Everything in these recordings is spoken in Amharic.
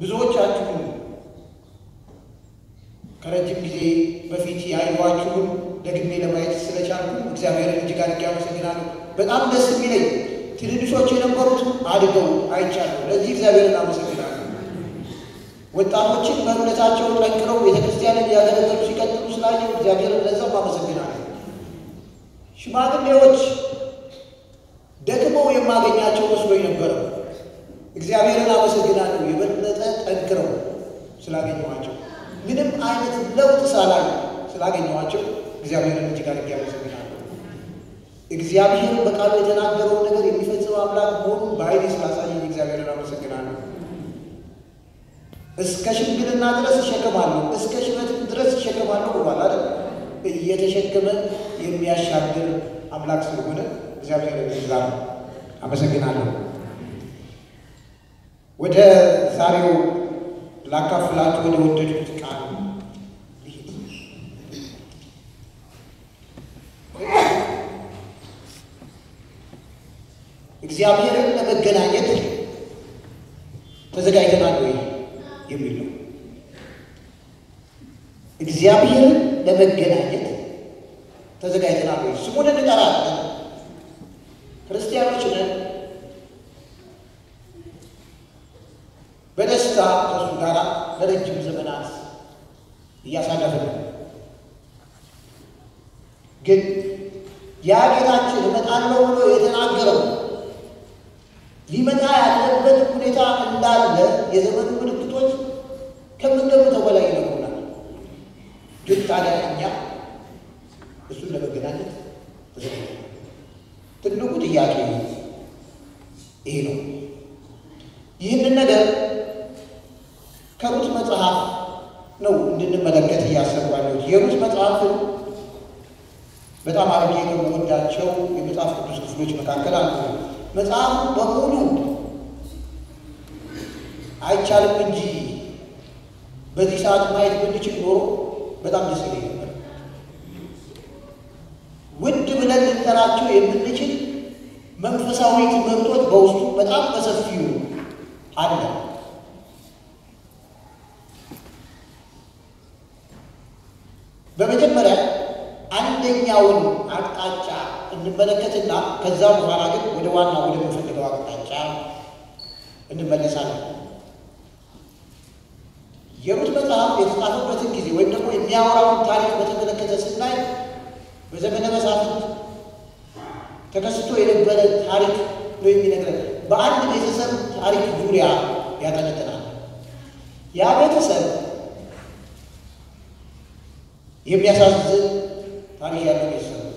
ብዙዎቻችሁ ከረጅም ጊዜ በፊት ያዩዋችሁን ደግሜ ለማየት ስለቻልኩ እግዚአብሔርን እጅግ አድርጌ አመሰግናለሁ። በጣም ደስ የሚለኝ ትንንሾች የነበሩት አድገው አይቻለሁ። ለዚህ እግዚአብሔርን አመሰግናለሁ። ወጣቶችን በእምነታቸው ጠንክረው ቤተክርስቲያንን ያገለገሉ ሲቀጥሉ ስላየው እግዚአብሔርን ለዛም አመሰግናለሁ። ሽማግሌዎች ደክመው የማገኛቸው መስሎኝ ነበረ። እግዚአብሔርን አመሰግናለሁ የበለጠ ጠንክረው ስላገኘኋቸው ምንም አይነት ለውጥ ሳላይ ስላገኘኋቸው እግዚአብሔርን እጅግ አድርጌ አመሰግናለሁ። እግዚአብሔር በቃሉ የተናገረውን ነገር የሚፈጽም አምላክ መሆኑን በኃይሌ ስላሳየኝ እግዚአብሔርን አመሰግናለሁ። እስከ ሽምግልና ድረስ እሸከማለሁ፣ እስከ ሽበትም ድረስ እሸከማለሁ ብሏል አይደል? እየተሸከመ የሚያሻግር አምላክ ስለሆነ እግዚአብሔርን ይዛ አመሰግናለሁ። ወደ ዛሬው ላካፍላችሁ ወደ ወደድኩት ቃል ልሂድ። እግዚአብሔርን ለመገናኘት ተዘጋጅተናል ወይ የሚል ነው። እግዚአብሔርን ለመገናኘት ተዘጋጅተናል ወይ? ስሙን እንጠራለን። ክርስቲያኖች ነን። በደስታ ከእሱ ጋር ለረጅም ዘመናት እያሳለፍን ነው። ግን ያ ጌታችን እመጣለሁ ብሎ የተናገረው ሊመጣ ያለበት ሁኔታ እንዳለ የዘመኑ ምልክቶች ከምንገምተው በላይ ይነግሩናል። ግን ታዲያ እኛ እሱን ለመገናኘት ተዘጋጅተናል። ትልቁ ጥያቄ ይሄ ነው። ይህንን ነገር ከሩት መጽሐፍ ነው እንድንመለከት እያሰባለሁ። የሩት መጽሐፍን በጣም አድርጌ ከምወዳቸው የመጽሐፍ ቅዱስ ክፍሎች መካከል አንዱ ነው። መጽሐፉ በሙሉ አይቻልም እንጂ በዚህ ሰዓት ማየት ብንችል ኖሮ በጣም ደስ ይለኝ ነበር። ውድ ብለን ልንጠራቸው የምንችል መንፈሳዊ ትምህርቶች በውስጡ በጣም በሰፊው አለ። በመጀመሪያ አንደኛውን አቅጣጫ እንመለከትና ከዛ በኋላ ግን ወደ ዋና ወደምንፈልገው አቅጣጫ እንመለሳለን። የሩት መጽሐፍ የተጻፈበትን ጊዜ ወይም ደግሞ የሚያወራውን ታሪክ በተመለከተ ስናይ በዘመነ መሳፍንት ተከስቶ የነበረ ታሪክ ነው የሚነግረን። በአንድ ቤተሰብ ታሪክ ዙሪያ ያጠነጥናል። ያ ቤተሰብ የሚያሳዝን ታሪክ ያለው ቤተሰብ ነው።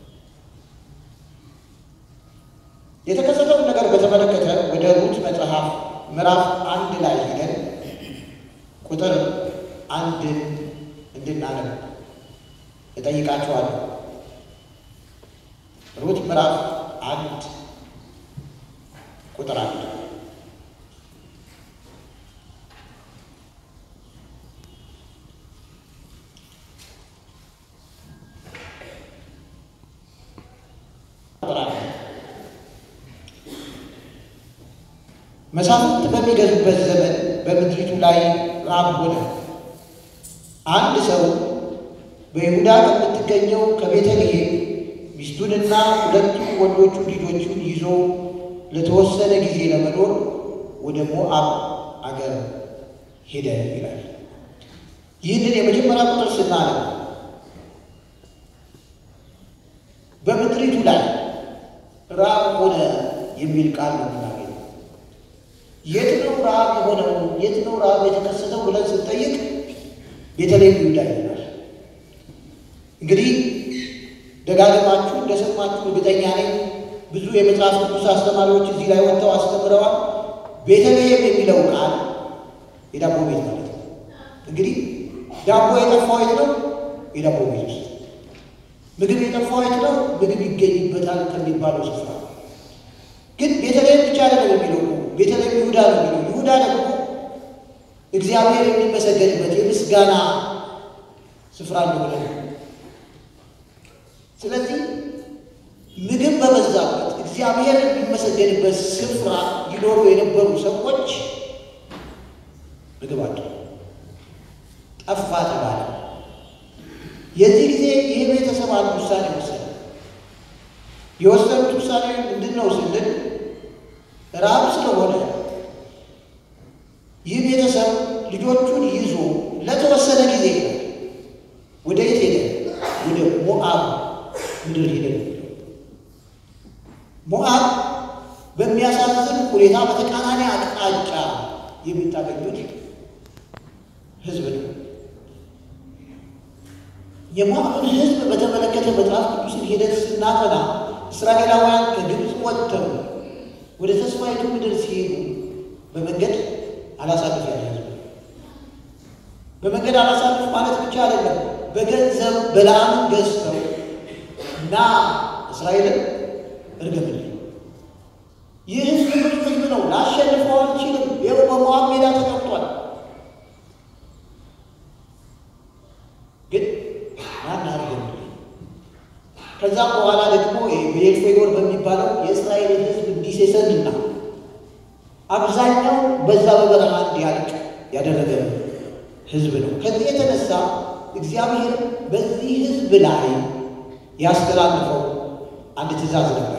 የተከሰተውን ነገር በተመለከተ ወደ ሩት መጽሐፍ ምዕራፍ አንድ ላይ ሄደን ቁጥር አንድን እንድናነብ እጠይቃችኋለሁ። ሩት ምዕራፍ አንድ ቁጥር አንድ መሳፍንት በሚገዙበት ዘመን በምድሪቱ ላይ ራብ ሆነ። አንድ ሰው በይሁዳ ከምትገኘው ከቤተልሔም ሚስቱንና ሁለቱ ወንዶቹ ልጆቹን ይዞ ለተወሰነ ጊዜ ለመኖር ወደ ሞዓብ አገር ሄደ ይላል። ይህንን የመጀመሪያ ቁጥር ስናነብ በምድሪቱ ላይ ራብ ሆነ የሚል ቃል ነው የምናገኘው። የት ነው ራብ የሆነው? የት ነው ራብ የተከሰተው ብለን ስንጠይቅ ቤተልሔም ይሁዳ ይሆናል። እንግዲህ ደጋግማችሁ እንደሰማችሁ እርግጠኛ ነኝ። ብዙ የመጽሐፍ ቅዱስ አስተማሪዎች እዚህ ላይ ወጥተው አስተምረዋል። ቤተልሔም የሚለው ቃል የዳቦ ቤት ማለት ነው። እንግዲህ ዳቦ የጠፋው የት ነው? የዳቦ ቤት ውስጥ። ምግብ የጠፋው የት ነው? ምግብ ይገኝበታል ከሚባለው ስፍራ። ግን ቤተልሔም ብቻ አይደለም የሚለው ቤተልሔም ይሁዳ ነው የሚለው። ይሁዳ ደግሞ እግዚአብሔር የሚመሰገንበት የምስጋና ስፍራ እንደሆነ ነው። ስለዚህ ምግብ በበዛበት እግዚአብሔር የሚመሰገንበት ስፍራ ይኖሩ የነበሩ ሰዎች ምግብ አጡ፣ ጠፋ ተባለ። የዚህ ጊዜ ይህ ቤተሰብ አንድ ውሳኔ ወሰነ። የወሰኑት ውሳኔ ምንድን ነው ስንል ራብ ስለሆነ ይህ ቤተሰብ ልጆቹን ይዞ ለተወሰነ ጊዜ ወደ የት ሄደ? ወደ ሞዓብ ምድር ሄደ። ሞዓብ በሚያሳዝን ሁኔታ በተቃራኒ አቅጣጫ የምታገኙት ሕዝብ ነው። የሞዓብን ሕዝብ በተመለከተ መጽሐፍ ቅዱስን ሂደት ስናጠና እስራኤላውያን ከግብፅ ወጥተው ወደ ተስፋይቱ ምድር ሲሄዱ በመንገድ አላሳልፍ ያለ ሕዝብ በመንገድ አላሳልፍ ማለት ብቻ አይደለም። በገንዘብ በለዓምን ገዝተው እና እስራኤልን እርገምልኝ ይህ ህዝብ ብዙ ህዝብ ነው፣ ላሸንፈው አልችልም። ይኸው በሞዓብ ሜዳ ተቀምጧል። ግን ማን አርገምልኝ። ከዛም በኋላ ደግሞ ቤልፌጎር በሚባለው የእስራኤልን ህዝብ እንዲሴሰንና አብዛኛው በዛ በበረሃ እንዲያልቅ ያደረገ ህዝብ ነው። ከዚህ የተነሳ እግዚአብሔር በዚህ ህዝብ ላይ ያስተላልፈው አንድ ትእዛዝ ነበር።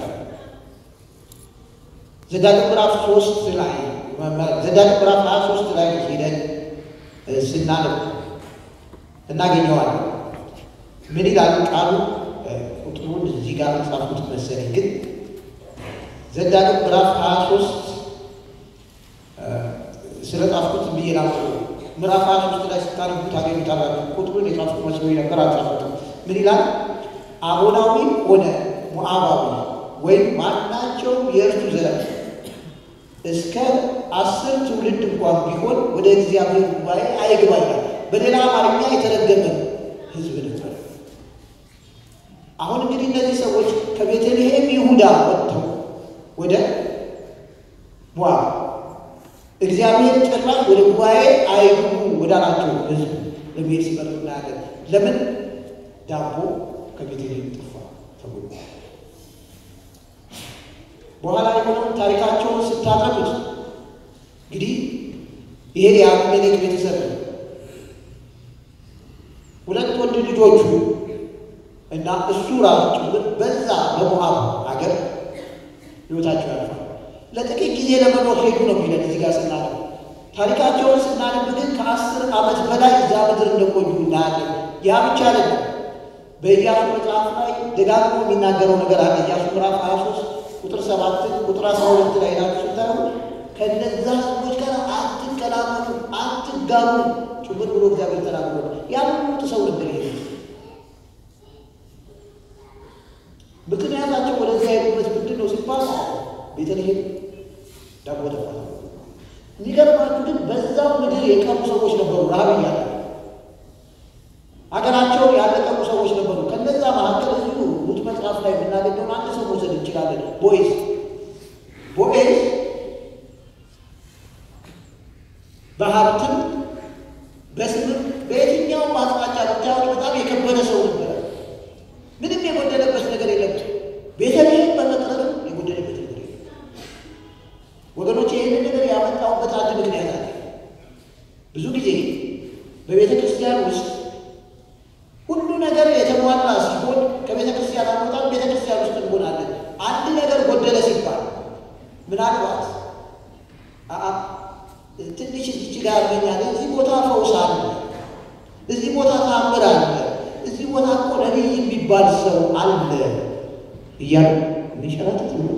ዘዳግም ምዕራፍ ሶስት ላይ ዘዳግም ምዕራፍ ሀያ ሶስት ላይ ሄደን ስናነብ እናገኘዋለን። ምን ይላል ቃሉ? ቁጥሩን እዚህ ጋር ጻፍኩት መሰለኝ፣ ግን ዘዳግም ምዕራፍ ሀያ ሶስት ስለ ጻፍኩት ብዬ ላቁ ምዕራፍ ሀያ ሶስት ላይ ስታነቡ ታገኙታላችሁ። ቁጥሩን የጻፍኩት መስሎኝ ነበር፣ አልጻፍኩትም። ምን ይላል? አሞናዊ ሆነ ሞዓባዊ ወይም ማናቸውም የእርሱ ዘር እስከ አስር ትውልድ እንኳን ቢሆን ወደ እግዚአብሔር ጉባኤ አይግባ ይላል። በሌላ አማርኛ የተረገመ ሕዝብ ነበር። አሁን እንግዲህ እነዚህ ሰዎች ከቤተልሔም ይሁዳ ወጥተው ወደ ሞዓብ እግዚአብሔር ጭራሽ ወደ ጉባኤ አይግቡ ወዳላቸው ሕዝብ ለመሄድ ሲመጡ እናያለን። ለምን ዳቦ ከቤተልሔም ጠፋ ተብሎ በኋላ የሆነውን ታሪካቸውን ስታጠኑት እንግዲህ ይሄ የአቤሜሌክ ቤተሰብ ነው። ሁለት ወንድ ልጆቹ እና እሱ ራሱ ጭምር በዛ በሞዓብ ሀገር ሕይወታቸው ያልፋል። ለጥቂት ጊዜ ለመኖር ሄዱ ነው የሚለን እዚህ ጋር ስናነብ። ታሪካቸውን ስናነብ ግን ከአስር ዓመት በላይ እዛ ምድር እንደቆዩ እናያለን። ያ ብቻ አይደለም። በኢያሱ መጽሐፍ ላይ ደጋግሞ የሚናገረው ነገር አለ። ኢያሱ ምዕራፍ 23 ቁጥር ሰባትን ቁጥር አስራ ሁለት ላይ ናችሁ ስታዩ ከነዛ ሰዎች ጋር አትቀላመጡ፣ አትጋቡ ጭምር ብሎ እግዚአብሔር ተናግሮ ያን ሁሉ ሰው ነበር ይሄ ምክንያታቸው ወደዚያ የሄዱበት ምንድን ነው ሲባል ቤተልሔም ዳቦ ተፋ። የሚገርማችሁ ግን በዛው ምድር የቀሩ ሰዎች ነበሩ፣ ረሃብ እያለ ሀገራቸውን ያለቀሩ ሰዎች ነበሩ። ከነዛ መካከል እዚሁ ሩት መጽሐፍ ላይ የምናገኘውን አንድ ሰው መውሰድ እንችላለን። ቦዔዝ ቦዔዝ በሀብትም በስምም በየትኛውም አቅጣጫ ብታዩት በጣም የከበረ ሰው ነበረ። ምንም የጎደለበት ነገር የለም። ቤተልሔም በመቅረብም የጎደለበት ነገር የለም። ወገኖች ይህንን ነገር ያመጣሁበት አንድ ምክንያት አለ። ብዙ ጊዜ በቤተ ክርስቲያን ውስጥ ሁሉ ነገር የተሟላ ሲሆን ከቤተ ክርስቲያን አንወጣም፣ ቤተ ክርስቲያን ውስጥ እንሆናለን። አንድ ነገር ጎደለ ሲባል ምናልባት ትንሽ እዚች ጋር ያገኛል፣ እዚህ ቦታ ፈውስ አለ፣ እዚህ ቦታ ታምር አለ፣ እዚህ ቦታ እኮ ነቢይ የሚባል ሰው አለ እያሉ የሚሸራተት ነው።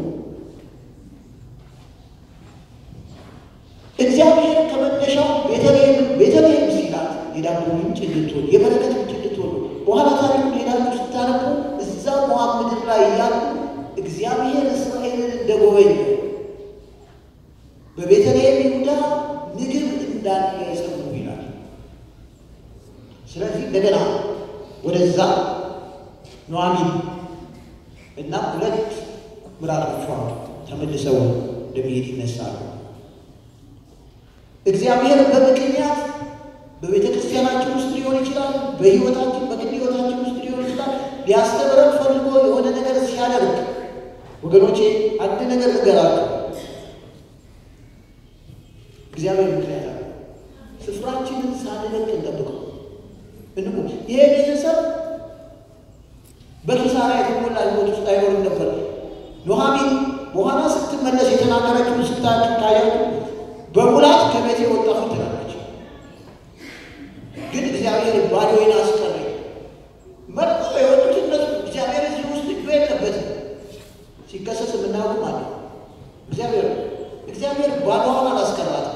እግዚአብሔር ከመነሻው ቤተልሔም ቤተልሔም ሲላት የዳቦ ምንጭ እንድትሆን የበረከት ምንጭ እንድትሆን ነው። በኋላ ታሪኩን ሄዳችሁ ስታነቡ እዛ ሞዓብ ምድር ላይ እያሉ እግዚአብሔር እስራኤልን እንደጎበኘ በቤተልሔም ይሁዳ ምግብ እንዳለ የሰሙ ይላል። ስለዚህ እንደገና ወደዛ ኑኃሚን እና ሁለት ምራቶቿ ተመልሰው ለመሄድ ይነሳሉ። እግዚአብሔር በምክንያት በቤተ ክርስቲያናችን ውስጥ ሊሆን ይችላል፣ በሕይወታችን በግል ሕይወታችን ውስጥ ሊሆን ይችላል። ሊያስተምረን ፈልጎ የሆነ ነገር ሲያደርግ ወገኖቼ አንድ ነገር ንገራቸው። እግዚአብሔር ምክንያት አለ። ስፍራችንን ሳንለቅ እንጠብቀው። እንቁ ይሄ ቤተሰብ በኪሳራ የተሞላ ሕይወት ውስጥ አይኖርም ነበር። ኑኃሚን በኋላ ስትመለስ የተናገረችውን ስታያችሁ በሙላት ከቤት የወጣሁ ትላለች። ግን እግዚአብሔር ባዶዬን አስቀረኝ። መርጠው የወጡት እነሱ እግዚአብሔር እዚህ ውስጥ እጁ የለበትም። ሲከሰስ የምናውቅ ማለት እግዚአብሔር እግዚአብሔር ባዶዋን አላስቀራትም።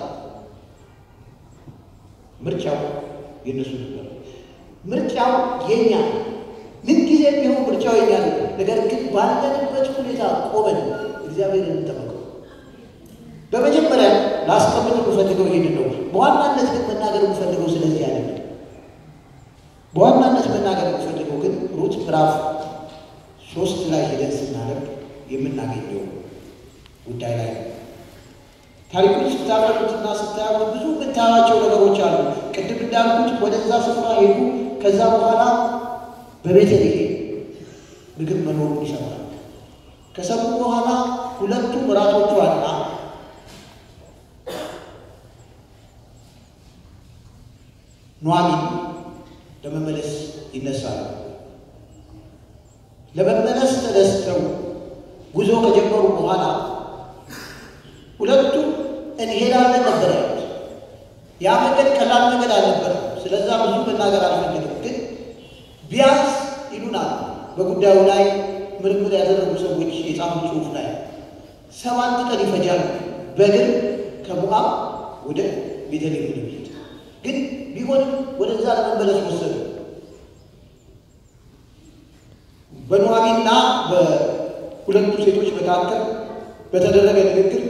ምርጫው የእነሱ ነበር። ምርጫው የኛ ምንጊዜ ቢሆን ምርጫው የኛ ነው። ነገር ግን ባለንበት ሁኔታ ቆመን እግዚአብሔርን እንጠብቀው። በመጀመሪያ ላስቀምጥ የምፈልገው ይሄንን ነው። በዋናነት ግን መናገር የምፈልገው ስለዚህ ያለ በዋናነት መናገር የምፈልገው ግን ሩት ምዕራፍ ሶስት ላይ ሄደን ስናደርግ የምናገኘው ጉዳይ ላይ ነው። ታሪኩን ስታቀርቡትና ስታያቁት ብዙ የምታያቸው ነገሮች አሉ። ቅድም እንዳልኩት ወደዛ ስፍራ ሄዱ። ከዛ በኋላ በቤተልሔም ምግብ መኖሩን ይሰማል። ከሰሙ በኋላ ሁለቱ ምራቶቿና ኑኃሚን ለመመለስ ይነሳሉ። ለመመለስ ተነስተው ጉዞ ከጀመሩ በኋላ ሁለቱም እንሄዳለን ነበር ያሉት። ያ መንገድ ቀላል መንገድ አልነበረም። ስለዛ ብዙ መናገር አልፈልግም፣ ግን ቢያንስ ይሉናል በጉዳዩ ላይ ምርምር ያደረጉ ሰዎች የጻፉ ጽሑፍ ላይ ሰባት ቀን ይፈጃል በእግር ከሞዓብ ወደ ቤተልሔም ለመሄድ። ግን ቢሆንም ወደዛ ለመመለስ ወሰዱ። በኑኃሚንና በሁለቱ ሴቶች መካከል በተደረገ ንግግር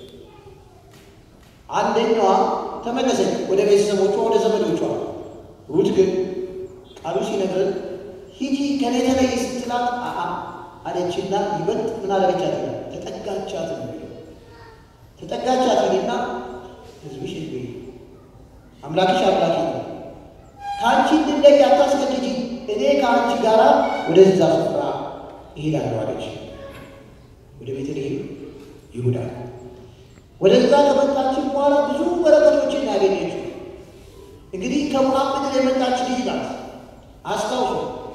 አንደኛዋ ተመለሰች ወደ ቤተሰቦቿ ወደ ዘመዶቿ። ሩት ግን ቃሉ ሲነግረን ሂጂ ከኔ ተለይ ስትላት አአ አለችና ይበልጥ ምን አደረገቻት? ተጠጋቻት ነው የሚለው። ተጠጋቻት ይልና ሕዝብሽ ሕዝቤ አምላክሽ አምላኬ ነው፣ ከአንቺ እንድለይ አታስገድጂ፣ እኔ ከአንቺ ጋር ወደዛ ስፍራ እሄዳለሁ አለች። ወደ ቤተልሔም ይሁዳ ወደዛ ከመጣችን በኋላ ብዙ በረከቶችን ያገኘችው። እንግዲህ ከሞዓብ ምድር የመጣች ልጅ ናት። አስታውሱ።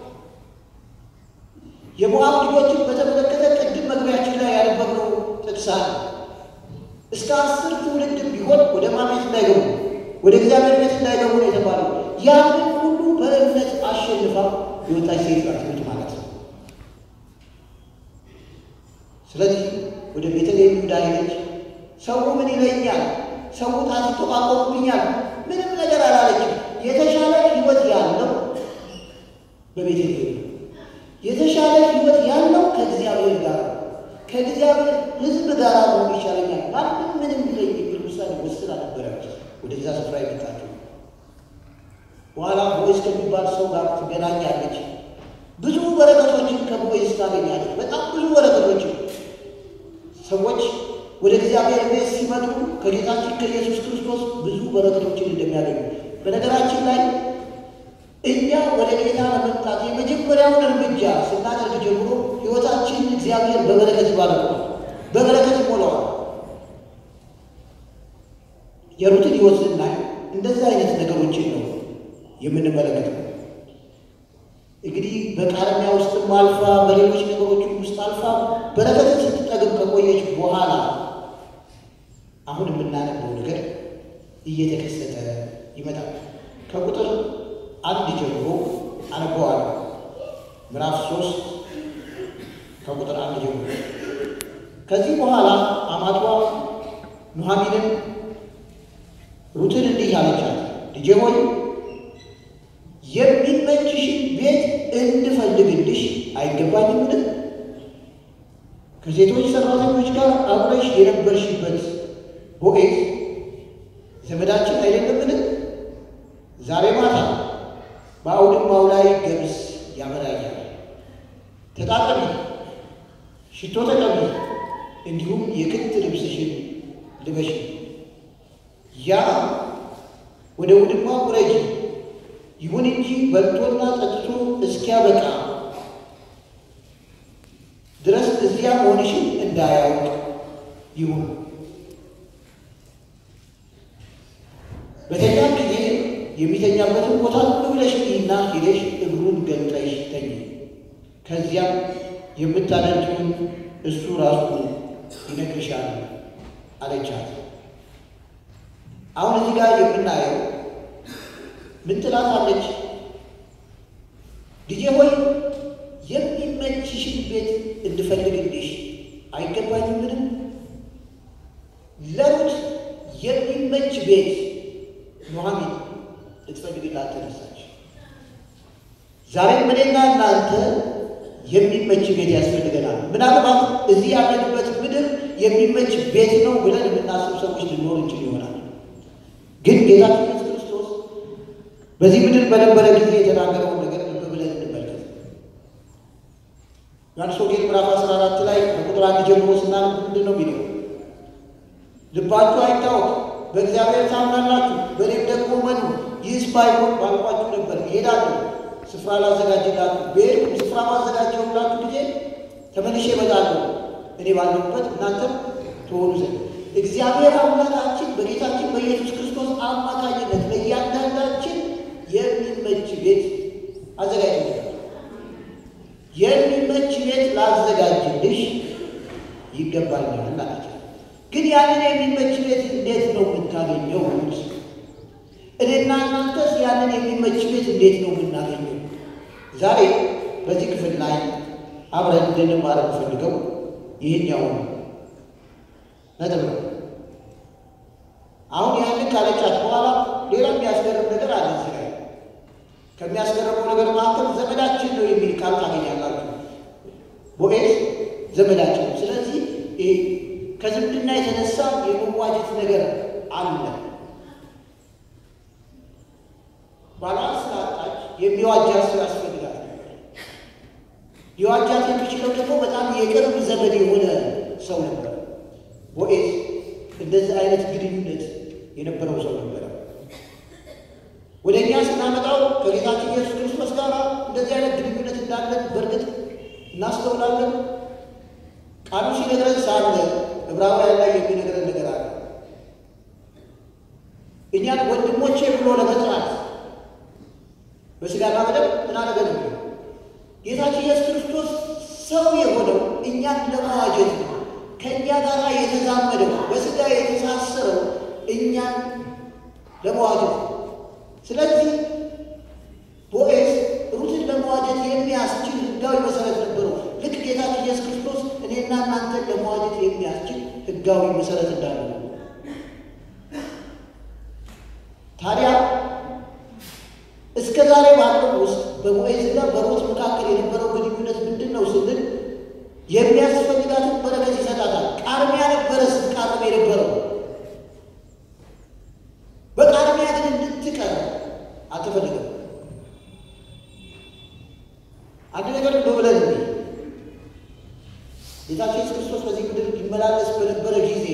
የሞዓብ ልጆችን በተመለከተ ቅድም መግቢያችን ላይ ያነበብነው ጥቅስ አለ። እስከ አስር ትውልድም ቢሆን ወደ ማን ቤት እንዳይገቡ ወደ እግዚአብሔር ቤት እንዳይገቡ ነው የተባለው። ያንን ሁሉ በእምነት አሸንፋ የወጣች ሴት ናት ሩት ማለት ነው። ስለዚህ ወደ ቤተልሔም ይሁዳ ሄደች። ሰው ምን ይለኛል? ሰው ታስተቋቆሙብኛል? ምንም ነገር አላለችም። የተሻለ ሕይወት ያለው በቤተልሔም ነው። የተሻለ ሕይወት ያለው ከእግዚአብሔር ጋር ከእግዚአብሔር ሕዝብ ጋር መሆን ይሻለኛል። ማንም ምንም ቢለኝ የሚል ውሳኔ ወስና ነበረ ወደዛ ስፍራ የመጣችው። በኋላ ቦዔዝ ከሚባል ሰው ጋር ትገናኛለች። ብዙ በረከቶችን ከቦዔዝ ታገኛለች። በጣም ብዙ በረከቶችን ሰዎች ወደ እግዚአብሔር ቤት ሲመጡ ከጌታችን ከኢየሱስ ክርስቶስ ብዙ በረከቶችን እንደሚያገኙ በነገራችን ላይ እኛ ወደ ጌታ ለመምጣት የመጀመሪያውን እርምጃ ስናደርግ ጀምሮ ሕይወታችን እግዚአብሔር በበረከት ይባርከዋል፣ በበረከት ይሞላዋል። የሩትን ሕይወት ስናይ እንደዚህ አይነት ነገሮችን ነው የምንመለከተው። እንግዲህ በቃርሚያ ውስጥም አልፋ በሌሎች ነገሮች ውስጥ አልፋ በረከትን ስትጠግብ ከቆየች በኋላ አሁን የምናነበው ነገር እየተከሰተ ይመጣል። ከቁጥር አንድ ጀምሮ አነበዋለሁ። ምዕራፍ ሶስት ከቁጥር አንድ ጀምሮ። ከዚህ በኋላ አማቷ ኑኃሚንን ሩትን እንዲህ አለቻት፣ ልጄ ሆይ የሚመችሽን ቤት እንድፈልግልሽ አይገባኝምን? ከሴቶች ሰራተኞች ጋር አብረሽ የነበርሽበት ቦዔዝ ዘመዳችን አይደለምን? ዛሬ ማታ በአውድማው ላይ ገብስ ያበራያል። ተጣጠቢ፣ ሽቶ ተቀቢ፣ እንዲሁም የክት ልብስሽን ልበሽ። ያ ወደ ውድማ ውረጂ። ይሁን እንጂ በልቶና ጠጥቶ እስኪያበቃ ድረስ እዚያ መሆንሽን እንዳያውቅ ይሁን። በተኛም ጊዜ የሚተኛበትን ቦታ ሁሉ ብለሽ እና ሄደሽ እግሩን ገልጠሽ ተኝ። ከዚያም የምታደርጊውን እሱ ራሱ ይነግርሻል አለቻት። አሁን እዚህ ጋር የምናየው ምን ትላታለች? ልጄ ሆይ የሚመችሽን ቤት እንድፈልግልሽ አይገባኝም? ምንም ለሩት የሚመች ቤት ኑኃሚን ልትፈልግላት ተነሳች። ዛሬም እኔና እናንተ የሚመች ቤት ያስፈልገናል። ምናልባት እዚህ ያለንበት ምድር የሚመች ቤት ነው ብለን የምናስብ ሰዎች ልኖር እንችል ይሆናል። ግን ጌታችን ኢየሱስ ክርስቶስ በዚህ ምድር በነበረ ጊዜ የተናገረውን ነገር ልብ ብለን እንመልከት። ዮሐንስ ወንጌል ምዕራፍ 14 ላይ ከቁጥር አንድ ጀምሮ ስናነብ ምንድን ነው የሚለው? ልባችሁ አይታወክ፣ በእግዚአብሔር ታምናላችሁ፣ በእኔም ደግሞ መኑ። ይህስ ባይሆን ባልኳችሁ ነበር፣ እሄዳለሁ ስፍራ ላዘጋጅላችሁ። በሄድኩም ስፍራ ባዘጋጀሁላችሁ ጊዜ ተመልሼ እመጣለሁ፣ እኔ ባለሁበት እናንተም ትሆኑ ዘንድ። እግዚአብሔር አምላካችን በጌታችን በኢየሱስ ክርስቶስ አማካኝነት ለእያንዳንዳችን የሚመች ቤት አዘጋጅቶልናል። የሚመች ቤት ላዘጋጅልሽ ይገባኛል አላቸው። ግን ያንን የሚመች ቤት እንዴት ነው የምታገኘው? እኔና እናንተስ ያንን የሚመች ቤት እንዴት ነው የምናገኘው? ዛሬ በዚህ ክፍል ላይ አብረን እንድንማር የምፈልገው ይህኛውን ነጥብ ነው። አሁን ያንን ካለቻት በኋላ ሌላ የሚያስገርም ነገር አለ እዚህ ላይ። ከሚያስገርመው ነገር መካከል ዘመዳችን ነው የሚል ቃል ታገኛላችሁ። ቦዔዝ ዘመዳችን ነው። ስለዚህ ከዝምድና የተነሳ የመዋጀት ነገር አለ። ባሏን ስላጣች የሚዋጃት ሰው ያስፈልጋል። ሊዋጃት የሚችለው ደግሞ በጣም የቅርብ ዘመድ የሆነ ሰው ነበር። ቦዔዝ እንደዚህ አይነት ግንኙነት የነበረው ሰው ነበረ። ወደ እኛ ስናመጣው ከጌታችን ኢየሱስ ክርስቶስ ጋር እንደዚህ አይነት ግንኙነት እንዳለን በእርግጥ እናስተውላለን። ቃሉ ሲነግረን ሳለ ዕብራውያን ላይ የሚነግረን ነገር አለ። እኛን ወንድሞቼ ብሎ ለመጥራት በስጋና በደም ምን አደረገ? ጌታችን ኢየሱስ ክርስቶስ ሰው የሆነው እኛን ለመዋጀት ነው። ከእኛ ጋር የተዛመደው በስጋ የተሳሰረው እኛን ለመዋጀት ነው። ስለዚህ ቦዔዝ ሩትን ለመዋጀት የሚያስችል ሕጋዊ መሰረት ነበረው። ልክ ጌታችን ኢየሱስ ክርስቶስ እኔና እናንተን ለመዋጀት የሚያስችል ሕጋዊ መሰረት እንዳለው ታዲያ እስከ ዛሬ ባለው ውስጥ በቦዔዝና በሩት መካከል የነበረው ግንኙነት ምንድን ነው ስንል የሚያስፈልጋትን በረከት ይሰጣታል። ቃርሚያ ነበረ ስትቃርም የነበረው በቃርሚያ ግን እንድትቀር አልተፈልገም። አንድ ነገር በብለን ጌታችን ኢየሱስ ክርስቶስ በዚህ ምድር ሊመላለስ በነበረ ጊዜ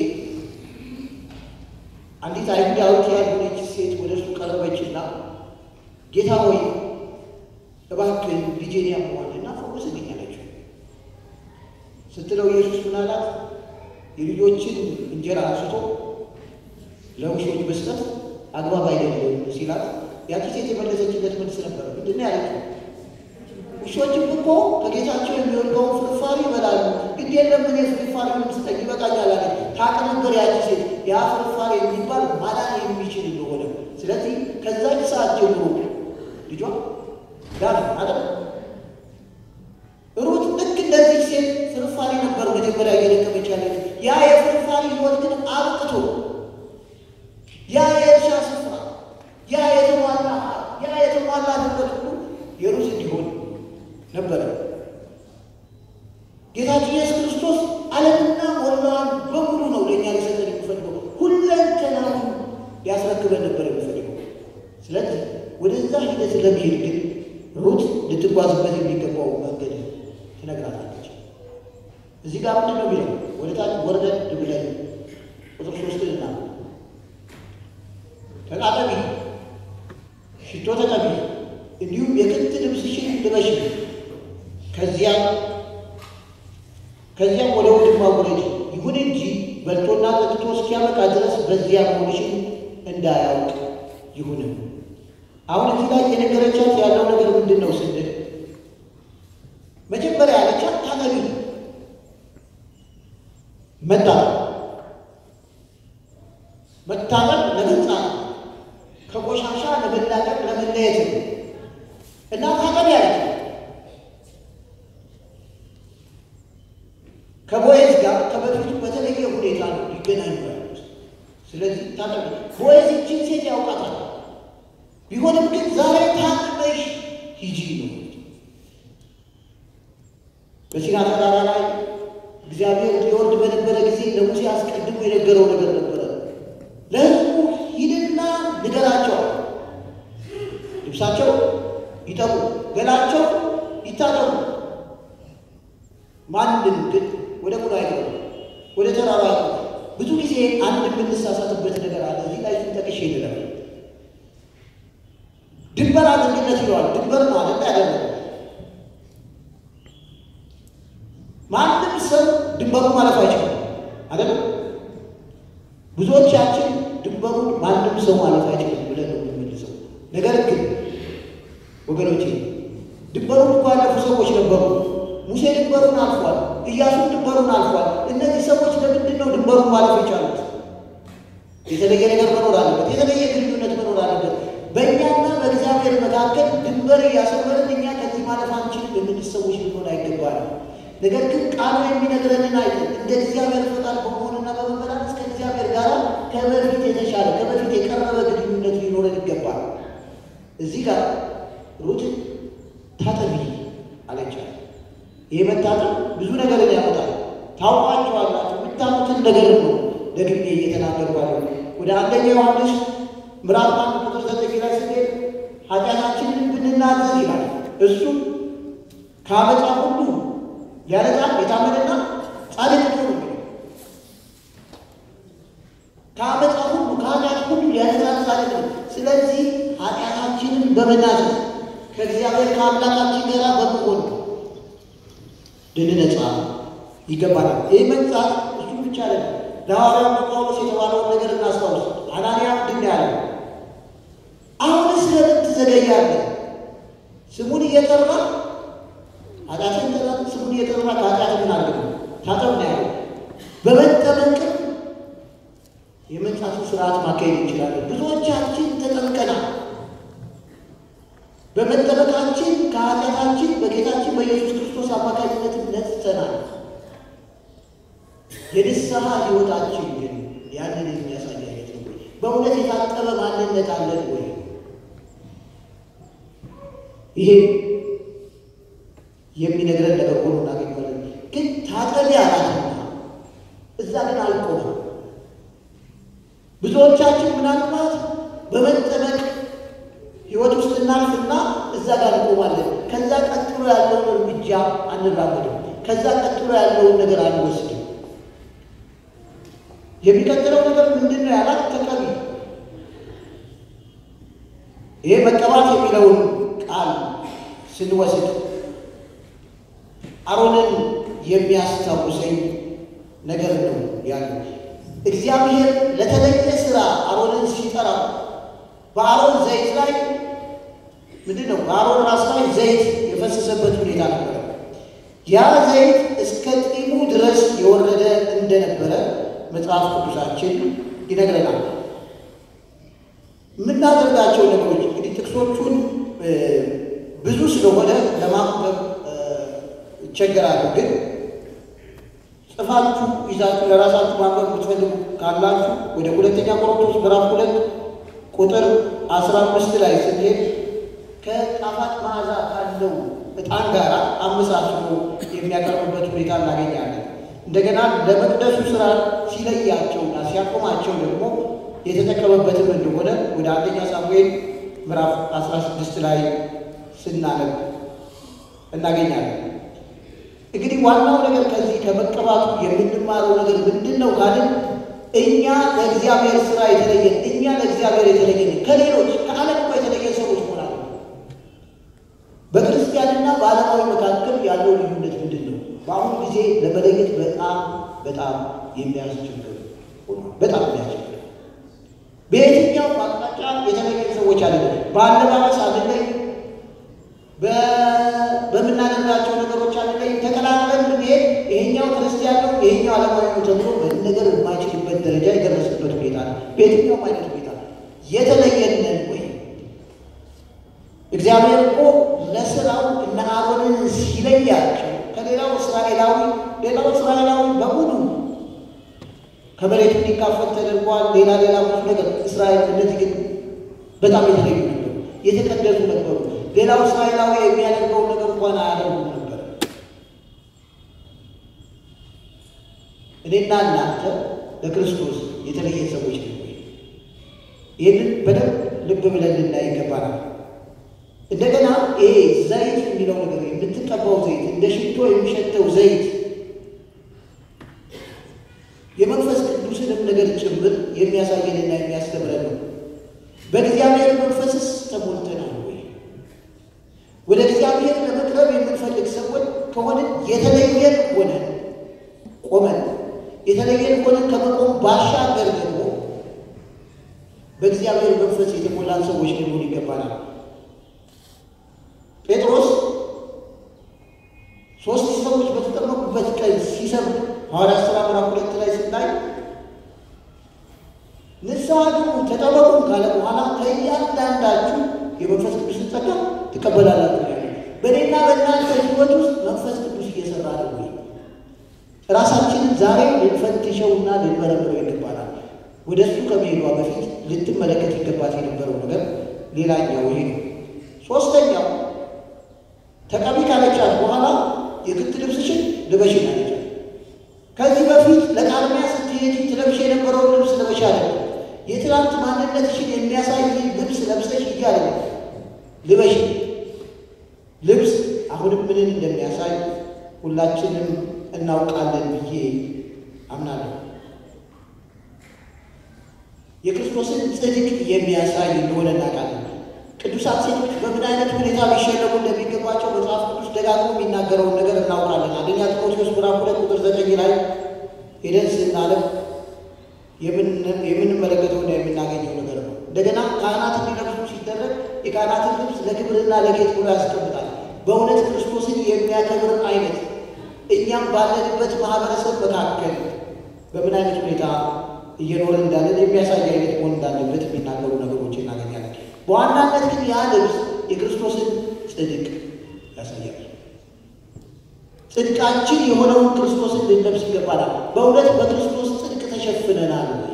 አንዲት አይሁዳዊት ያልሆነች ሴት ወደ እሱ ቀረበችና ጌታ ሆይ እባክህ ልጄን ያመዋልና ፈውስልኝ አለችው። ስትለው ኢየሱስ ምን አላት? የልጆችን እንጀራ አንስቶ ለውሾች መስጠት አግባብ አይደለም ሲላት፣ ያቺ ሴት የመለሰችለት መልስ ነበረ። ምንድን ነው ያለችው? ውሾችም እኮ ከጌታቸው የሚወድቀውን ፍርፋሪ ይበላሉ፣ ግድ የለም እኔ ፍርፋሪ ስጠኝ ይበቃኛል አለች። ታውቅ ነበር ያቺ ሴት ያ ፍርፋሪ የሚባል ማዳን የሚችል እንደሆነ። ስለዚህ ከዛች ሰዓት ጀምሮ ልጇ ዳነ አለ። ሩት ልክ እንደዚህ ሴት ፍርፋሪ ነበር መጀመሪያ እየደከመች ያለች። ያ የፍርፋሪ ሕይወት ግን አብቅቶ ያ የእርሻ ስፍራ፣ ያ የተሟላ ያ የተሟላ ንብረት ሁሉ የሩት እንዲሆን ነበረ። ጌታችን ኢየሱስ ክርስቶስ ዓለምና ሞላዋን በሙሉ ነው ለእኛ ሊሰጠን የሚፈልገው። ሁለንተናውን ሊያስረክበን ነበር የሚፈልገው። ስለዚህ ወደዛ ሂደት ለመሄድ ግን ሩት ልትጓዝበት የሚገባው መንገድ ትነግራታለች። እዚህ ጋር ምንድን ነው የሚለው? ወደ ታች ወርደን ብለን ቁጥር ሶስትና ተቃጠቢ፣ ሽቶ ተቀቢ፣ እንዲሁም የክት ልብስሽን ልበሽ፣ ከዚያም ከዚያም ወደ ውድማ ውረጂ። ይሁን እንጂ በልቶና ጠጥቶ እስኪያበቃ ድረስ በዚያ መሆንሽን እንዳያውቅ ይሁንም። አሁን እዚህ ላይ የነገረቻት ያለው ነገር ምንድን ነው ስንል መጀመሪያ ያለቻት ታጠቢ መታጠብ መታጠብ ለመንጻት ከቆሻሻ ለመላቀቅ ለመለየት ነው እና ታጠቢ ያለች ከቦዔዝ ጋር ከበፊቱ በተለየ ሁኔታ ነው ሊገናኙ ያሉት። ስለዚህ ታጠቢ ቦዔዝ ይህችን ሴት ያውቃታል። ቢሆንም ግን ዛሬ ታጥበሽ ሂጂ ነው። በሲና ተራራ ላይ እግዚአብሔር ሊወርድ በነበረ ጊዜ ለሙሴ አስቀድሞ የነገረው ነገር ነበረ። ለሕዝቡ ሂድና ንገራቸው፣ ልብሳቸው ይጠቡ፣ ገላቸው ይታጠቡ። ማንም ግን ወደ ቁዳ አይገቡ፣ ወደ ተራራ አይገቡ። ብዙ ጊዜ አንድ የምንሳሳትበት ነገር አለ። እዚህ ላይ ስንጠቅሽ ይልላል ድንበር አድርግነት ይለዋል። ድንበር ማለት ያደረ ማንም ሰው ድንበሩ ማለፍ አይችልም አይደለም። ብዙዎቻችን ድንበሩን ማንም ሰው ማለፍ አይችልም ብለን ነው የምንመልሰው። ነገር ግን ወገኖቼ ድንበሩን እኮ ያለፉ ሰዎች ነበሩ። ሙሴ ድንበሩን አልፏል። ኢያሱ ድንበሩን አልፏል። እነዚህ ሰዎች ለምንድን ነው ድንበሩን ማለፍ የቻሉት? የተለየ ነገር መኖር አለበት። የተለየ ግንኙነት መኖር አለበት። በእኛና በእግዚአብሔር መካከል ድንበር እያሰመርን እኛ ከዚህ ማለፍ አንችልም የምንል ሰዎች ልንሆን አይገባንም። ነገር ግን ቃሉ የሚነግረንን አይተን እንደ እግዚአብሔር ፈቃድ በመሆንና በመመላለስ ከእግዚአብሔር ጋር ከበፊት የተሻለ ከበፊት የቀረበ ግንኙነት ሊኖረን ይገባል። እዚህ ጋር ሩት ታጠቢ አለቻት። ይህ መታጠብ ብዙ ነገርን ያመጣል። ታውቋቸዋላችሁ። የምታሙትን ነገር ነው ደግሜ እየተናገርኩ ያለው። ወደ አንደኛ ዮሐንስ ምዕራፍ አንድ ቁጥር ዘጠኝ ላይ ስንሄድ ኃጢአታችንን ብንናዘዝ ይላል እሱም ከአመፃ ሁሉ ሊያነጻን የታመነና ጻድቅ ነው። ከአመፃ ሁሉ ከኃጢአት ሁሉ ሊያነጻን ጻድቅ ነው። ስለዚህ ኃጢአታችንን በመናዘዝ ከእግዚአብሔር ከአምላካችን ጋር በመሆን ልንነጻ ይገባናል። ይህ መንጻት እሱ ብቻ አይደለም። ለሐዋርያው ጳውሎስ የተባለውን ነገር እናስታውስ። አናንያ ምንድን ነው ያለው? አሁንስ ለምን ትዘገያለህ? ስሙን እየጠራ ኃጢአትን ጠራ። ስሙን እየጠራ ከኃጢአት ምን አለ ታጠብ ነው ያለው። በመጠመቅ የመንጻቱ ስርዓት ማካሄድ እንችላለን። ብዙዎቻችን ተጠምቀናል። በመጠመቃችን ከኃጢአታችን በጌታችን በኢየሱስ ክርስቶስ አማካኝነት ነጽተናል። የንስሐ ሕይወታችን ግን ያንን የሚያሳይ አይነት ነው ወይ? በእውነት የታጠበ ማንነት አለን ወይ? ይሄ የሚነግረን ነገር ሆኖ እናገኘዋለን። ግን ታጠቢ አላትና እዛ ግን አልቆመም። ብዙዎቻችን ምናልባት በመጠመቅ ሕይወት ውስጥ እናልፍና እዛ ጋር እንቆማለን። ከዛ ቀጥሎ ያለውን እርምጃ አንራመድም። ከዛ ቀጥሎ ያለውን ነገር አንወስድም። የሚቀጥለው ነገር ምንድን ነው ያላት? ተቀቢ። ይሄ መቀባት የሚለውን ቃል ስንወስድ አሮንን የሚያስታውሰኝ ነገር ነው ያለው። እግዚአብሔር ለተለየ ስራ አሮንን ሲጠራ በአሮን ዘይት ላይ ምንድን ነው በአሮን ራስ ላይ ዘይት የፈሰሰበት ሁኔታ ነበረ። ያ ዘይት እስከ ጢሙ ድረስ የወረደ እንደነበረ መጽሐፍ ቅዱሳችን ይነግረናል። የምናደርጋቸው ነገሮች እንግዲህ ጥቅሶቹን ብዙ ስለሆነ ለማንበብ ይቸገራሉ። ግን ጽፋችሁ ይዛችሁ ለራሳችሁ ማንበብ የምትፈልጉ ካላችሁ ወደ ሁለተኛ ቆሮንቶስ ምዕራፍ ሁለት ቁጥር አስራ አምስት ላይ ስንሄድ ከጣፋጭ መዓዛ ካለው ዕጣን ጋር አመሳስሎ የሚያቀርብበት ሁኔታ እናገኛለን። እንደገና ለመቅደሱ ስራ ሲለያቸውና ሲያቆማቸው ደግሞ የተጠቀመበትም እንደሆነ ወደ አንደኛ ሳሙኤል ምዕራፍ 16 ላይ ስናነብ እናገኛለን። እንግዲህ ዋናው ነገር ከዚህ ከመቀባቱ የምንማረው ነገር ምንድን ነው ካልን እኛ ለእግዚአብሔር ስራ የተለየን እኛ ለእግዚአብሔር የተለየን ከሌሎች ከዓለም እኮ የተለየ ሰዎች ሆናል። በክርስቲያንና በዓለማዊ መካከል ያለው ልዩነት ምንድን ነው? በአሁኑ ጊዜ ለመለየት በጣም በጣም የሚያስቸግር ሆኗል። በጣም የሚያስቸግር በየትኛው አቅጣጫ የተለየ ሰዎች አይደለም። በአለባበስ አንለይ፣ በምናደርጋቸው ነገሮች አንለይ። ተቀላቅለን ብንሄድ ይሄኛው ክርስቲያን ነው፣ ይሄኛው ዓለማዊ ነው ተብሎ መነገር የማይችልበት ደረጃ የደረሰበት ሁኔታ ነው። በየትኛውም አይነት ሁኔታ የተለየንን ወይ እግዚአብሔር እኮ ለስራው እነ አሮንን ሲለያቸው ከሌላው እስራኤላዊ ሌላው እስራኤላዊ በሙሉ ከመሬቱ እንዲካፈል ተደርጓል። ሌላ ሌላ ብዙ ነገር እስራኤል እነዚህ ግን በጣም የተለዩ ነበሩ፣ የተቀደሱ ነበሩ። ሌላው እስራኤላዊ የሚያደርገውን ነገር እንኳን አያደርጉም ነበር። እኔና እናንተ ለክርስቶስ የተለየ ሰዎች ነው። ይህንን በደንብ ልብ ብለን ልናይ ይገባናል። እንደገና ይሄ ዘይት የሚለው ነገር የምትቀባው ዘይት እንደ ሽቶ የሚሸተው ዘይት የመንፈስ ቅዱስንም ነገር ጭምር የሚያሳየንና የሚያስተምረን ነው። በእግዚአብሔር መንፈስስ ተሞልተናል ወይ? ወደ እግዚአብሔር ለመቅረብ የምንፈልግ ሰዎች ከሆንን የተለየን ሆነን ቆመን የተለየን ሆነን ከመቆም ባሻገር ደግሞ በእግዚአብሔር መንፈስ የተሞላን ሰዎች ልንሆን ይገባናል። ጴጥሮስ ሶስት ሰዎች በተጠመቁበት ቀን ሲሰብክ ሐዋርያት ሥራ ምዕራፍ ሁለት ላይ ስናይ ንስሐ ግቡ ተጠመቁም ካለ በኋላ ከእያንዳንዳችሁ የመንፈስ ቅዱስን ጸጋ ትቀበላላችሁ ያለ በእኔና በእናንተ ሕይወት ውስጥ መንፈስ ቅዱስ እየሰራ ነው ወይ? ራሳችንን ዛሬ ልንፈትሸውና ልንመረምረው ይገባናል። ወደ እሱ ከመሄዷ በፊት ልትመለከት ይገባት የነበረው ነገር ሌላኛው ይሄ ነው። ሶስተኛው ተቀቢ ካለቻት በኋላ የክት ልብስሽን ልበሽን አለቻት። ከዚህ በፊት ለቃርሚያ ስትሄጂ ትለብሽ የነበረውን ልብስ ለበሽ አለ። የትናንት ማንነትሽን የሚያሳይ ልብስ ለብሰሽ ሂጂ አለ። ልበሽ ልብስ አሁንም ምንን እንደሚያሳይ ሁላችንም እናውቃለን ብዬ አምናለሁ። የክርስቶስን ጽድቅ የሚያሳይ እንደሆነ እናውቃለን። ቅዱሳት ሴቶች በምን አይነት ሁኔታ ሊሸለሙ እንደሚገባቸው መጽሐፍ ቅዱስ ደጋግሞ የሚናገረውን ነገር እናውቃለን። አንደኛ ጢሞቴዎስ ምዕራፍ ሁለት ቁጥር ዘጠኝ ላይ ሄደን ስናለም የምንመለከተውና የምናገኘው ነገር ነው። እንደገና ካህናት እንዲለብሱ ሲደረግ የካህናትን ልብስ ለክብርና ለጌጥ ብሎ ያስቀምጣል። በእውነት ክርስቶስን የሚያከብር አይነት እኛም ባለንበት ማህበረሰብ መካከል በምን አይነት ሁኔታ እየኖርን እንዳለን የሚያሳይ አይነት መሆን እንዳለበት የሚናገሩ ነገሮች እናገኛለን። በዋናነት ግን ያ ልብስ የክርስቶስን ጽድቅ ያሳያል። ጽድቃችን የሆነውን ክርስቶስን ልንለብስ ይገባናል። በእውነት በክርስቶስ ጽድቅ ተሸፍነናል ወይ?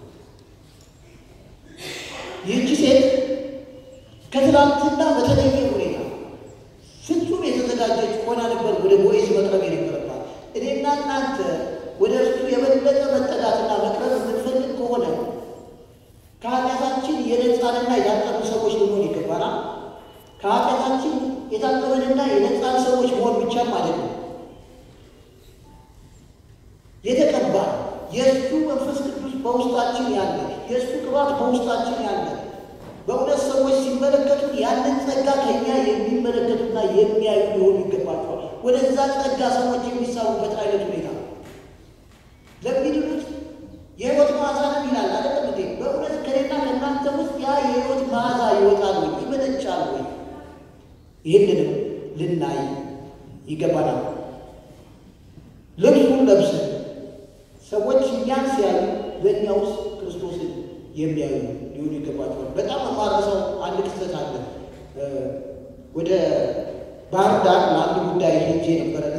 ይህቺ ሴት ከትናንትና በተለየ ሁኔታ ፍጹም የተዘጋጀች ሆና ነበር ወደ ቦዔዝ መቅረብ የነበረባት። እኔና እናንተ ወደ እርሱ የበለጠ መጠጋትና መቅረብ የምንፈልግ ከሆነ ከኃጢአታችን የነጻንና የታጠቡ ሰዎች ልንሆን ይገባናል። ከኃጢአታችን የታጠበንና የነጻን ሰዎች መሆን ብቻም ማለት ነው። የተቀባ የእሱ መንፈስ ቅዱስ በውስጣችን ያለ የእሱ ቅባት በውስጣችን ያለ በእውነት ሰዎች ሲመለከቱን ያንን ጸጋ ከኛ የሚመለከቱና የሚያዩ ሊሆኑ ይገባቸዋል። ወደዛ ጸጋ ሰዎች የሚሳቡበት አይነት ሁኔታ ለሚድኑት የሕይወት መዓዛ ነው ይላል አይደለም እንዴ? በእውነት ከኔና ከእናንተ ውስጥ ያ የሕይወት መዓዛ ይወጣል ወይ ይመነጫል ወይ? ይህንንም ልናይ ይገባናል። ልብሱን ለብሰን ሰዎች እኛን ሲያዩ በእኛ ውስጥ ክርስቶስን የሚያዩ ሊሆኑ ይገባቸዋል። በጣም የማረሰው አንድ ክስተት አለ። ወደ ባህር ዳር ለአንድ ጉዳይ ሄጄ ነበረና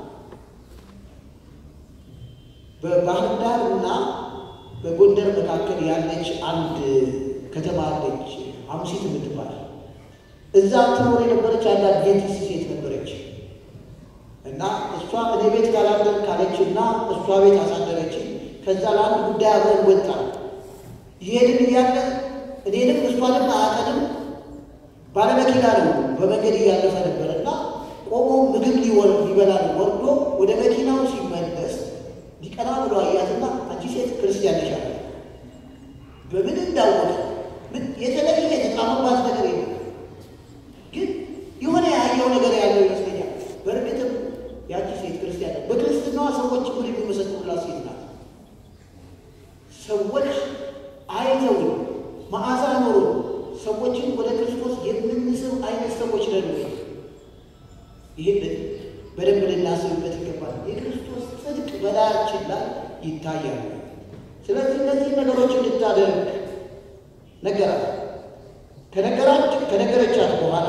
በባህር ዳር እና በጎንደር መካከል ያለች አንድ ከተማ አለች፣ አምሲት የምትባል እዛ ትኖር የነበረች አንድ አድቬንቲስት ሴት ነበረች እና እሷ እኔ ቤት ካላደር ካለች እና እሷ ቤት አሳደረች። ከዛ ለአንድ ጉዳይ አብረን ወጣ ይሄድን እያለ እኔንም እሷንም አያቀንም ባለመኪና ነው በመንገድ እያለፈ ነበር እና ቆሞ ምግብ ሊወር ሊበላ ወርዶ ወደ መኪናው ሲመለስ ሊቀና ብሎ አያትና አንቺ ሴት ክርስቲያን ነሽ አለ። በምን እንዳወቀ ምን የተለየ የተጣመባት ነገር የለም፣ ግን የሆነ ያየው ነገር ያለው ይመስለኛል። በእርግጥም ያቺ ሴት ክርስቲያን በክርስትናዋ ሰዎች ምን የሚመሰክሩላት ሴት ናት። ሰዎች አይተውን መዓዛ ኖሮ ሰዎች ሰዎችን ወደ ክርስቶስ የምንስብ አይነት ሰዎች ነን ወይ? ይህን በደንብ ልናስብበት ይገባል። የክርስቶስ ጽድቅ በላያችን ላይ ይታያል። ስለዚህ እነዚህ ነገሮች እንድታደርግ ነገራት። ከነገራች ከነገረቻት በኋላ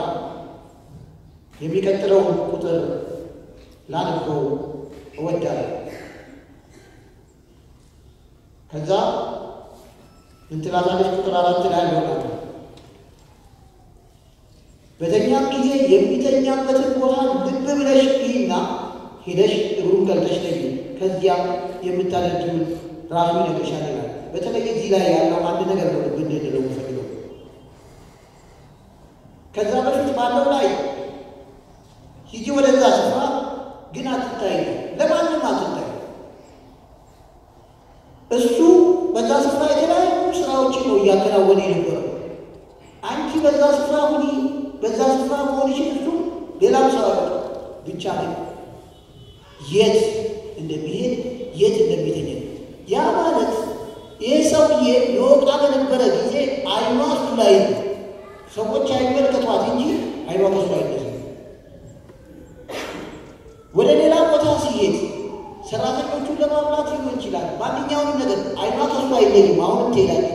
የሚቀጥለውን ቁጥር ላነበው እወዳለሁ። ከዛ ምን ትላታለች? ቁጥር አራት ላይ ይሆናል። በተኛም ጊዜ የሚተኛበትን ቦታ ልብ ብለሽ ይህና ሄደሽ እግሩን ገልጠሽ ተኝ፣ ከዚያም የምታደርጊውን ራሱ ይነግርሻል ይላል። በተለይ እዚህ ላይ ያለው አንድ ነገር ነው ልብ እንድንለው ፈልገው ከዛ በፊት ባለው ላይ ሂጂ ወደዛ ስፍራ ግን አትታይ፣ ለማንም አትታይ። እሱ በዛ ስፍራ የተለያዩ ስራዎችን ነው እያከናወነ የነበረው። አንቺ በዛ ስፍራ ሁኒ፣ በዛ ስፍራ መሆንሽን እሱ ሌላም ሰው አለ። ብቻ ግን የት እንደሚሄድ የት እንደሚተኛ ያ ማለት ይህ ሰውዬ የወጣ በነበረ ጊዜ አይኗ እሱ ላይ ነው። ሰዎች አይመለከቷት እንጂ አይኗ ከሱ አይነሱ። ወደ ሌላ ቦታ ሲሄድ ሰራተኞቹን ለማብላት ሊሆን ይችላል። ማንኛውንም ነገር አይኗ ከሱ አይለይም። አሁንም ትሄዳለች።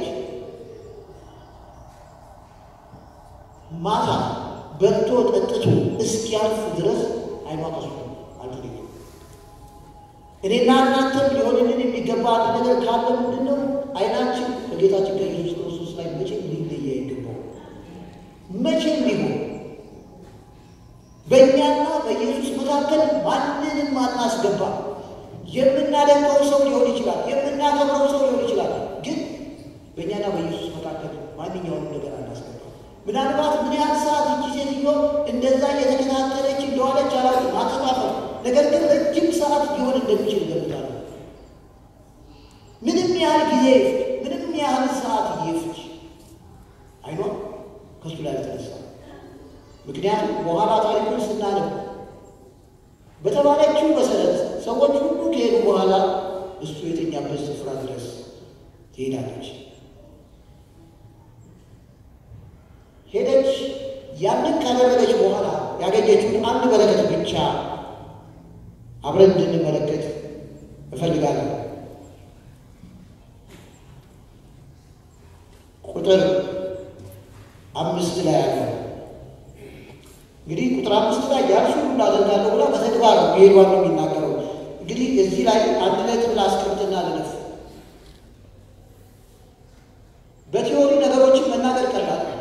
ማታ በልቶ ጠጥቶ እስኪያልፍ ድረስ አይኗ ከሱ አልተለየም። እኔና እናንተም ሊሆንልን የሚገባ አንድ ነገር ካለ ምንድን ነው? አይናችን ከጌታችን ከኢየሱስ ክርስቶስ ላይ መቼም ሊለይ አይገባው። መቼም ሊሆን በእኛና በኢየሱስ መካከል ማንንም አናስገባ። የምናደንቀው ሰው ሊሆን ይችላል፣ የምናከብረው ሰው ሊሆን ይችላል። ግን በእኛና በኢየሱስ መካከል ማንኛውንም ነገር አናስገባ። ምናልባት ምን ያህል ሰዓት እቺ ሴትዮ እንደዛ እየተከታተለች እንደዋለች አላውቅም፣ አጠፋፈል ነገር ግን ረጅም ሰዓት ሊሆን እንደሚችል ገምታለሁ። ምንም ያህል ጊዜ ይፍጅ፣ ምንም ያህል ሰዓት ይፍጅ፣ አይኗ ከሱ ላይ አልተነሳ። ምክንያቱም በኋላ ታሪኩን ስናነብ በተባለችው መሰረት ሰዎች ሁሉ ከሄዱ በኋላ እሱ የተኛበት ስፍራ ድረስ ትሄዳለች። ሄደች። ያንን ካደረገች በኋላ ያገኘችውን አንድ በረከት ብቻ አብረን እንድንመለከት እፈልጋለሁ። ቁጥር አምስት ላይ ያለ እንግዲህ ቁጥር አምስት ላይ ያልሽውን ሁሉ አደርጋለሁ ብላ በተግባር መሄዷን ነው የሚናገረው። እንግዲህ እዚህ ላይ አንድ ነጥብ ላስቀምጥና ልለፍ። በቲዎሪ ነገሮችን መናገር ቀላል ነው።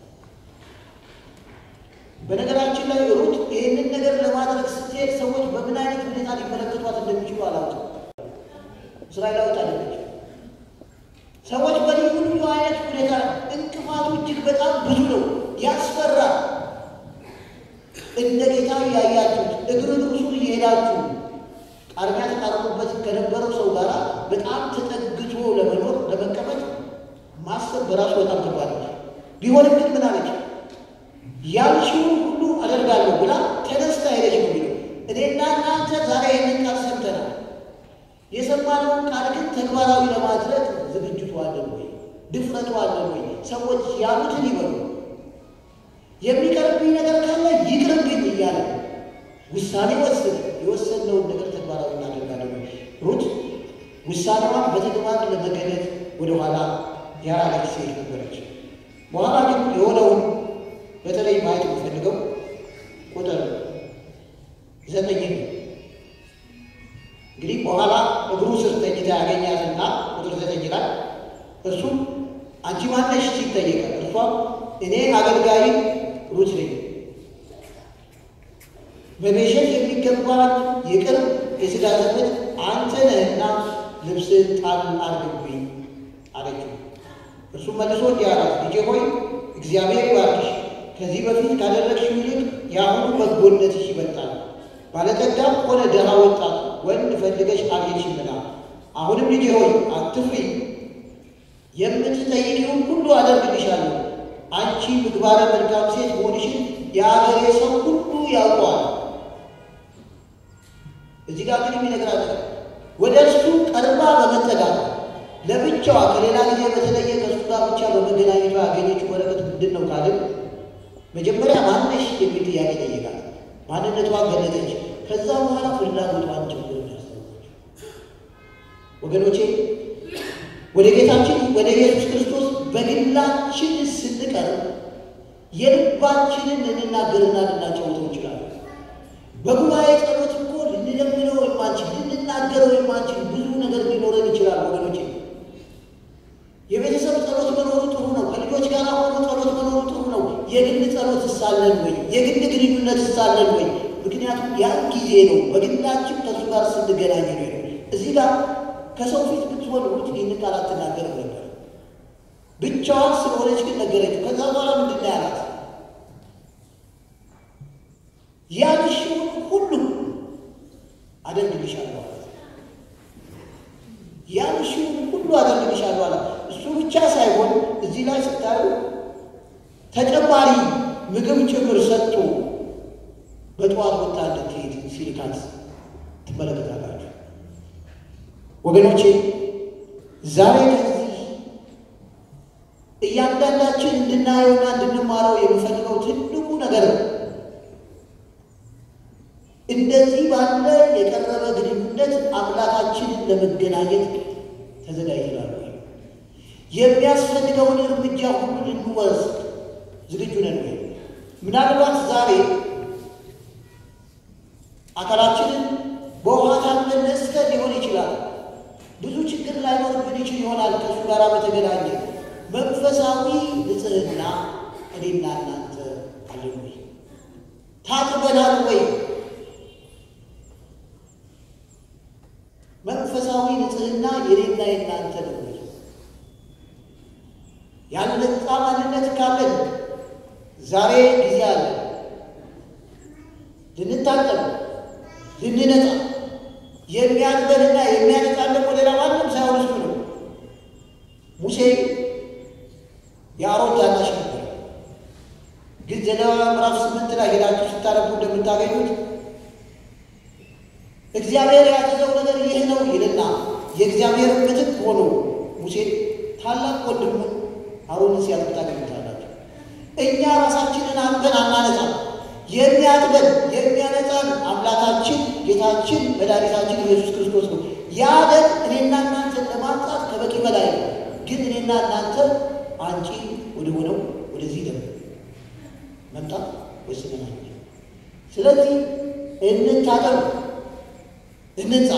በነገራችን ላይ ሩት ይህንን ነገር ለማድረግ ስትሄድ ሰዎች በምን አይነት ሁኔታ ሊመለከቷት እንደሚችሉ አላውቅም። እስራኤላዊት አይደለች። ሰዎች በልዩ ልዩ አይነት ሁኔታ እንቅፋቱ እጅግ በጣም ብዙ ነው፣ ያስፈራል። እንደ ጌታ እያያችሁት እግር እግሩን እየሄዳችሁ ቃርሚያ ተቃርሙበት ከነበረው ሰው ጋር በጣም ተጠግቶ ለመኖር ለመቀመጥ ማሰብ በራሱ በጣም ከባድ ነው። ቢሆንም ግን ምን አለች? ያልሽውን ሁሉ አደርጋለሁ ብላ ተነስታ ሄደች ነው የሚለው። እኔና እናንተ ዛሬ ይህንን ቃል ሰምተናል። የሰማነውን ቃል ግን ተግባራዊ ለማድረግ ዝግጅቱ አለን ወይ? ድፍረቱ አለን ወይ? ሰዎች ያሉትን ይበሉ። የሚቀርብኝ ነገር ካለ ይቅርብኝ እያለ ውሳኔ ወስን። የወሰንነውን ነገር ተግባራዊ እናደርጋለን ወይ? ሩት ውሳኔዋን በተግባር ለመገለጥ ወደኋላ ያራለች ሴት ነበረች። በኋላ ግን የሆነውን በተለይ ማየት የምፈልገው ቁጥር ዘጠኝ ነው። እንግዲህ በኋላ እግሩ ስር ተኝታ ያገኛትና ቁጥር ዘጠኝ ላይ እርሱም አንቺ ማነሽ ሲል ጠየቀ። እርሷም እኔ አገልጋይ ሩት ነኝ፣ በቤሸት የሚገባን የቅርብ የሥጋ ዘመድ አንተ ነህና ልብስህን ጣል አድርግብኝ አለችው። እርሱም መልሶ እንዲህ አላት፣ ልጄ ሆይ እግዚአብሔር ይባርክሽ ከዚህ በፊት ካደረግሽው ይልቅ የአሁኑ በጎነትሽ ይበልጣል። ባለጠጋም ሆነ ድሃ ወጣት ወንድ ፈልገሽ አግኝተሽምና፣ አሁንም ልጄ ሆይ አትፍሪ፣ የምትጠይቂውን ሁሉ አደርግልሻለሁ። አንቺ ምግባረ መልካም ሴት መሆንሽን የአገሬ ሰው ሁሉ ያውቀዋል። እዚህ ጋር ግን የሚነግራት ወደ እርሱ ቀርባ በመጠጋት ለብቻዋ ከሌላ ጊዜ በተለየ ከእሱ ጋር ብቻ በመገናኘቷ ያገኘችው በረከት ምንድን ነው ካልን መጀመሪያ ማነሽ የሚል ጥያቄ ጠየቃት። ማንነቷን ገለጠች። ከዛ በኋላ ፍላጎቷን ጭምር ያስታወቀችው። ወገኖቼ ወደ ጌታችን ወደ ኢየሱስ ክርስቶስ በግላችን ስንቀርብ የልባችንን ልንናገርና ልናጫውተው እንችላለን። በጉባኤ ጸሎት እኮ ልንለምነው የማንችል ልንናገረው የማንችል ብዙ ነገር ሊኖረን ይችላል ወገኖቼ። የቤተሰብ ጸሎት መኖሩ ጥሩ ነው። ከልጆች ጋር ሆኖ ጸሎት መኖሩ ጥሩ ነው። የግል ጸሎት እሳለን ወይ? የግል ግንኙነት እሳለን ወይ? ምክንያቱም ያን ጊዜ ነው በግላችን ከእሱ ጋር ስንገናኝ ነው። እዚህ ጋር ከሰው ፊት ብትሆን ሩት ይህን ቃል አትናገርም ነበር። ብቻዋን ስለሆነች ግን ነገረችው። ከዛ በኋላ ምንድን ነው ያላት? ያልሽውን ሁሉ አደርግልሻለሁ አላት። ያልሽውን ሁሉ አደርግልሻለሁ አላት። እሱ ብቻ ሳይሆን እዚህ ላይ ስታዩ ተጨማሪ ምግብ ጭምር ሰጥቶ በጠዋት ወጣ እንድትሄድ ሲልካት ትመለከታላችሁ። ወገኖቼ ዛሬ ከዚህ እያንዳንዳችን እንድናየውና እንድንማረው የምፈልገው ትልቁ ነገር ነው። እንደዚህ ባለ የቀረበ ግንኙነት አምላካችንን ለመገናኘት ተዘጋጅተናል ወይ? የሚያስፈልገውን እርምጃ ሁሉ ልንወስድ ዝግጁ ነን ወይ? ምናልባት ዛሬ አካላችንን በውሃ ታጥበን ነጽተን ሊሆን ይችላል። ብዙ ችግር ላይኖርብን ይችል ይሆናል። ከእሱ ጋር በተገናኘ መንፈሳዊ ንጽሕና እኔና እናንተ አለን ወይ? ታጥበናል ወይ? መንፈሳዊ ንጽሕና የኔና የናንተ ነው ወይ? ያልነጻ ማንነት ካለን ዛሬ ጊዜ አለ ልንታጠብ ልንነጻ የሚያጥበንና የሚያነጻን ደግሞ ሌላ ማንም ሳይሆን እሱ ነው። ሙሴ የአሮን ታናሽ ነበር። ግን ዘሌዋውያን ምዕራፍ ስምንት ላይ ሄዳችሁ ስታነቡ እንደምታገኙት እግዚአብሔር ያዘዘው ነገር ይህ ነው ይልና የእግዚአብሔር ምትክ ሆኖ ሙሴ ታላቅ ወንድሙን አሮንን ሲያጥብ ታገኙታላችሁ። እኛ ራሳችንን አጥበን አናነጻም። የሚያጥበን የሚያነጻን አምላካችን ጌታችን መድኃኒታችን ኢየሱስ ክርስቶስ ነው። ያ ደም እኔና እናንተን ለማንጻት ከበቂ በላይ ነው። ግን እኔና እናንተ አንጪ ወደ ሆነው ወደዚህ ደም መምጣት ወስነናል። ስለዚህ እንታጠብ፣ እንንጻ።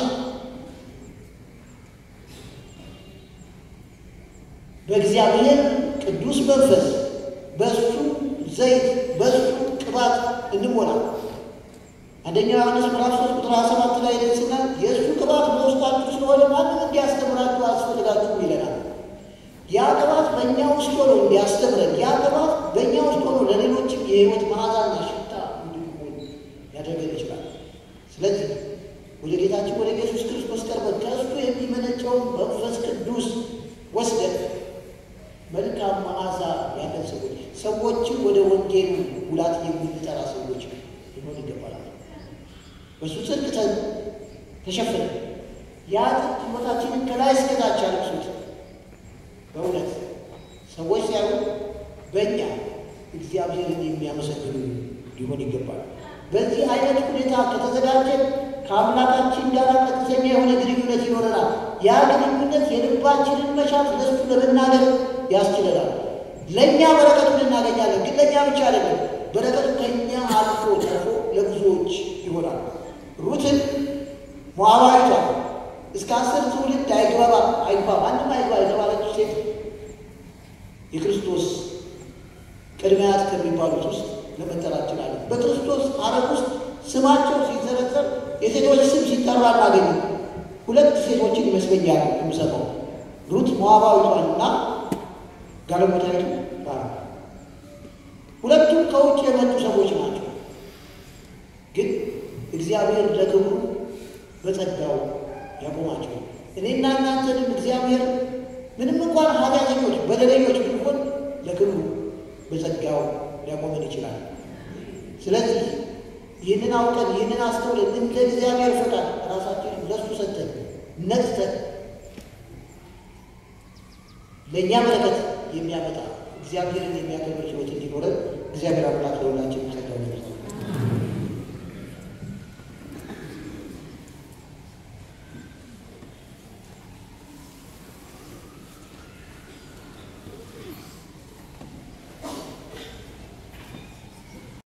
በእግዚአብሔር ቅዱስ መንፈስ በእሱ ዘይት በእሱ ቅባት እንሞላ። አንደኛ ዮሐንስ ምዕራፍ ሶስት ቁጥር ሀያ ሰባት ላይ ደስና የእሱ ቅባት በውስጣችሁ ስለሆነ ማንም እንዲያስተምራችሁ አያስፈልጋችሁም ይለናል። ያ ቅባት በእኛ ውስጥ ሆኖ እንዲያስተምረን፣ ያ ቅባት በእኛ ውስጥ ሆኖ ለሌሎችም የሕይወት መዓዛና ሽታ እንድንሆን ያደርገን ይችላል። ስለዚህ ወደ ጌታችን ወደ ኢየሱስ ክርስቶስ ቀርበን ከእሱ የሚመነጨውን መንፈስ ቅዱስ ወስደን መልካም መዓዛ ያለን ሰዎች ሰዎችን ወደ ወንጌሉ ሙላት የምንጠራ ሰዎች ሊሆን ይገባል። በእሱ ጽድቅ ተሸፍነ ያ ጽድቅ ሕይወታችንን ከላይ እስከታች ያለብሱት በእውነት ሰዎች ሲያዩ በእኛ እግዚአብሔርን የሚያመሰግኑ ሊሆን ይገባል። በዚህ አይነት ሁኔታ ከተዘጋጀን ከአምላካችን ጋር ቀጥተኛ የሆነ ግንኙነት ይኖረናል። ያ ግንኙነት የልባችንን መሻት ለሱ ለመናገር ያስችለናል። ለእኛ በረከቱን እናገኛለን። ግን ለእኛ ብቻ አይደለም፣ በረከቱ ከእኛ አልፎ ተርፎ ለብዙዎች ይሆናል። ሩትን ሞዓባዊቷ እስከ አስር ትውልድ አይግባባ አይግባ ማንም አይግባ የተባለች ሴት የክርስቶስ ቅድመ አያት ከሚባሉት ውስጥ ለመጠራት ችላለን። በክርስቶስ ሐረግ ውስጥ ስማቸው ሲዘረዘር የሴቶች ስም ሲጠራ እናገኝ ሁለት ሴቶችን ይመስለኛል የምሰጠው ሩት ሞዓባዊቷንና ጋለሞታይቱ ባራ ሁለቱም ከውጭ የመጡ ሰዎች ናቸው። ግን እግዚአብሔር ለክብሩ በጸጋው ያቆማቸው። እኔና እናንተንም እግዚአብሔር ምንም እንኳን ኃጢአተኞች በደለኞች ብንሆን ለክብሩ በጸጋው ሊያቆመን ይችላል። ስለዚህ ይህንን አውቀን ይህንን አስተውለን እንደ እግዚአብሔር ፈቃድ ራሳችንን ለሱ ሰጥተን ነጽተን ለእኛ በረከት የሚያመጣ እግዚአብሔርን የሚያከብር ሕይወት እንዲኖረን እግዚአብሔር አምላክ ለሁላችን ጸጋውን ይስጠን።